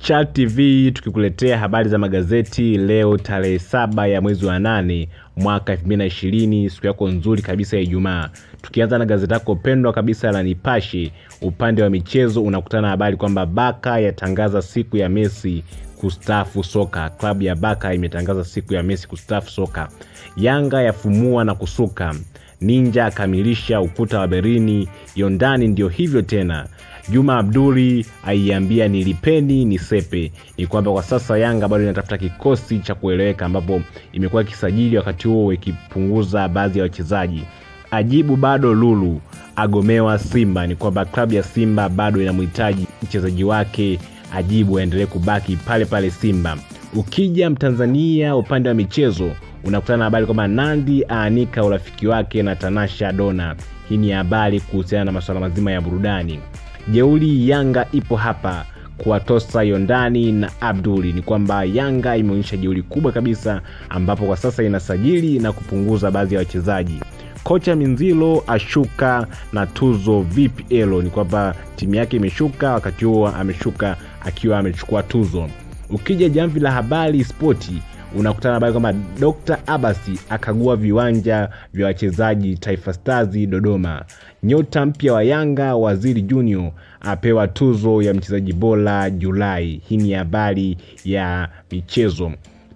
Chart TV tukikuletea habari za magazeti leo tarehe saba ya mwezi wa nane mwaka 2020 siku yako nzuri kabisa ya Ijumaa. Tukianza na gazeti lako pendwa kabisa la Nipashe, upande wa michezo unakutana na habari kwamba Baka yatangaza siku ya Messi kustaafu soka. Klabu ya Baka imetangaza siku ya Messi kustaafu soka. Yanga yafumua na kusuka. Ninja akamilisha ukuta wa Berlini. Yondani ndio hivyo tena. Juma Abduli aiambia nilipeni nisepe. Ni kwamba kwa sasa Yanga bado inatafuta kikosi cha kueleweka, ambapo imekuwa ikisajili wakati huo ikipunguza baadhi ya wachezaji. Ajibu bado Lulu agomewa Simba. Ni kwamba klabu ya Simba bado inamhitaji mchezaji wake Ajibu aendelee kubaki pale pale Simba. Ukija Mtanzania upande wa michezo unakutana na habari kwamba Nandi aanika urafiki wake na Tanasha Dona. Hii ni habari kuhusiana na masuala mazima ya burudani. Jeuli Yanga ipo hapa kuwatosa Yondani na Abduli. Ni kwamba Yanga imeonyesha jeuli kubwa kabisa, ambapo kwa sasa inasajili na kupunguza baadhi ya wachezaji. Kocha Minzilo ashuka na tuzo VPL. Ni kwamba timu yake imeshuka, wakati huo ameshuka akiwa amechukua tuzo. Ukija jamvi la habari spoti unakutana habari kwamba Dr. Abasi akagua viwanja vya wachezaji Taifa Stars Dodoma. Nyota mpya wa Yanga Waziri Junior apewa tuzo ya mchezaji bora Julai. Hii ni habari ya michezo.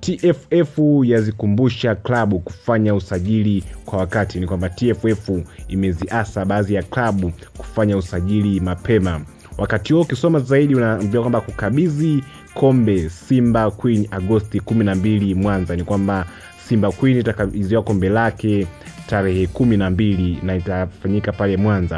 TFF yazikumbusha klabu kufanya usajili kwa wakati. Ni kwamba TFF imeziasa baadhi ya klabu kufanya usajili mapema. Wakati huo ukisoma zaidi unaambiwa kwamba kukabidhi kombe Simba Queen Agosti 12 Mwanza. Ni kwamba Simba Queen itakabidhiwa kombe lake tarehe kumi na mbili na itafanyika pale Mwanza.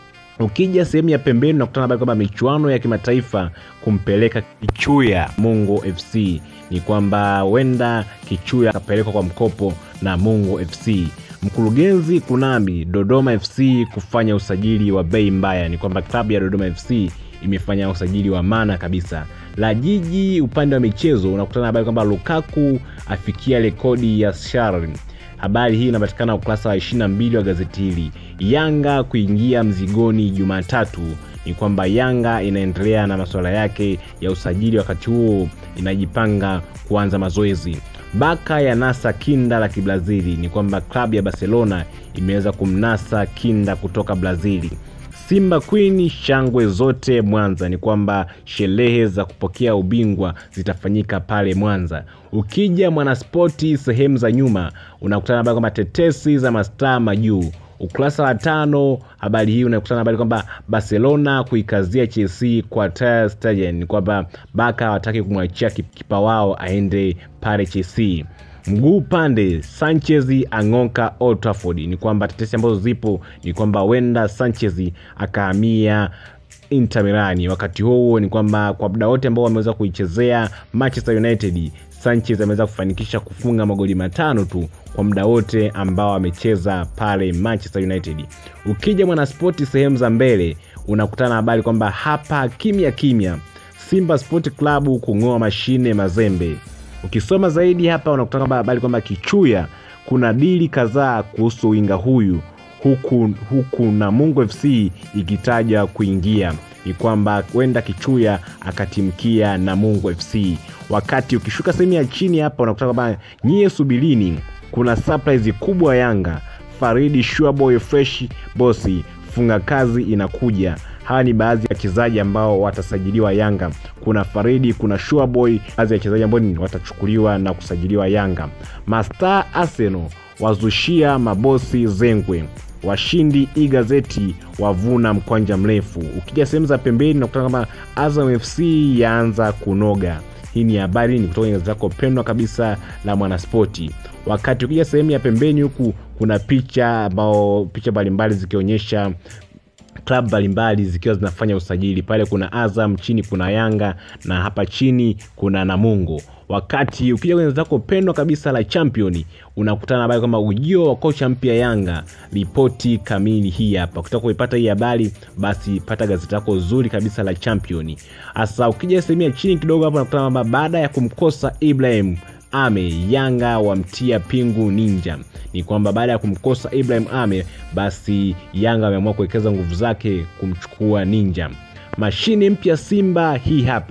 Ukija sehemu ya pembeni unakutana habari kwamba michuano ya kimataifa kumpeleka Kichuya Mungo FC. Ni kwamba wenda Kichuya akapelekwa kwa mkopo na Mungo FC. Mkurugenzi Kunambi Dodoma FC kufanya usajili wa bei mbaya. Ni kwamba klabu ya Dodoma FC imefanya usajili wa maana kabisa. La Jiji upande wa michezo unakutana habari kwamba Lukaku afikia rekodi ya Sharon. Habari hii inapatikana ukurasa wa 22 wa gazeti hili. Yanga kuingia mzigoni Jumatatu. Ni kwamba Yanga inaendelea na masuala yake ya usajili, wakati huo inajipanga kuanza mazoezi. Baka ya nasa kinda la Kibrazili. Ni kwamba klabu ya Barcelona imeweza kumnasa kinda kutoka Brazili. Simba Queen shangwe zote Mwanza. Ni kwamba sherehe za kupokea ubingwa zitafanyika pale Mwanza. Ukija Mwanaspoti sehemu za nyuma unakutana habari kwamba tetesi za mastaa majuu. Ukurasa wa tano habari hii unakutana habari kwamba Barcelona kuikazia Chelsea kwa Ter Stegen. Ni kwamba Baka hawataki kumwachia kipa wao aende pale Chelsea. Mguu pande Sanchez ang'oka Old Trafford. Ni kwamba tetesi ambazo zipo ni kwamba wenda Sanchez akahamia Inter Milan. Wakati huo ni kwamba kwa muda wote ambao wameweza kuichezea Manchester United, Sanchez ameweza kufanikisha kufunga magoli matano tu kwa muda wote ambao amecheza pale Manchester United. Ukija Mwanaspoti sehemu za mbele unakutana habari kwamba hapa kimya kimya, Simba Sport Club kung'oa mashine Mazembe. Ukisoma zaidi hapa unakutana kwamba habari kwamba Kichuya kuna dili kadhaa kuhusu winga huyu huku, huku na Mungu FC ikitaja kuingia ni kwamba kwenda Kichuya akatimkia na Mungu FC. Wakati ukishuka sehemu ya chini hapa unakutana kwamba nyie subirini, kuna surprise kubwa Yanga. Faridi Shuaboy fresh bosi funga kazi inakuja. Hawa ni baadhi ya wachezaji ambao watasajiliwa Yanga. Kuna Faridi, kuna Shuaboy, baadhi ya wachezaji ambao watachukuliwa na kusajiliwa Yanga. Mastar Arsenal wazushia mabosi zengwe washindi hii gazeti wavuna mkwanja mrefu. Ukija sehemu za pembeni nakutana kama Azam FC yaanza kunoga. Hii ni habari ni kutoka gazeti lako pendwa kabisa la Mwanaspoti. Wakati ukija sehemu ya pembeni huku kuna picha ambao picha mbalimbali zikionyesha klabu mbalimbali zikiwa zinafanya usajili pale. Kuna Azam, chini kuna Yanga na hapa chini kuna Namungo. Wakati ukija kwenye zako pendwa kabisa la Champion unakutana habari kwamba ujio wa kocha mpya Yanga. Ripoti kamili hii hapa. Ukitaka kuipata hii habari, basi pata gazeti lako zuri kabisa la Champion. Hasa ukija sehemu ya chini kidogo hapo unakutana kwamba baada ya kumkosa Ibrahim Ame Yanga wamtia pingu Ninja. Ni kwamba baada ya kumkosa Ibrahim Ame, basi Yanga ameamua kuwekeza nguvu zake kumchukua Ninja. Mashine mpya Simba hii hapa.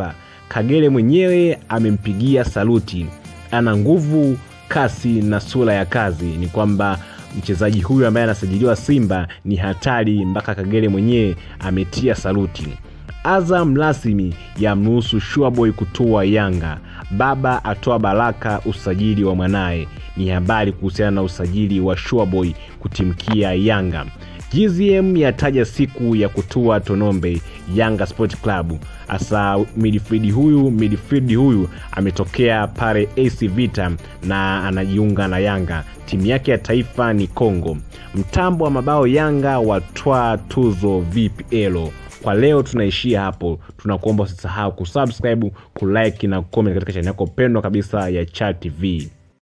Kagere mwenyewe amempigia saluti, ana nguvu, kasi na sura ya kazi. Ni kwamba mchezaji huyu ambaye anasajiliwa Simba ni hatari, mpaka Kagere mwenyewe ametia saluti. Azam rasmi yamruhusu Shuaboy kutua Yanga. Baba atoa baraka usajili wa mwanaye. Ni habari kuhusiana na usajili wa Shuaboy kutimkia Yanga. GZM yataja siku ya kutua Tonombe Yanga Sport Club. Hasa midfield huyu midfield huyu ametokea pale AC Vita na anajiunga na Yanga. Timu yake ya taifa ni Kongo. Mtambo wa mabao Yanga watwaa tuzo VPL. Kwa leo tunaishia hapo. Tunakuomba usisahau kusubscribe, kulike na comment katika chaneli yako pendwa kabisa ya Chat TV.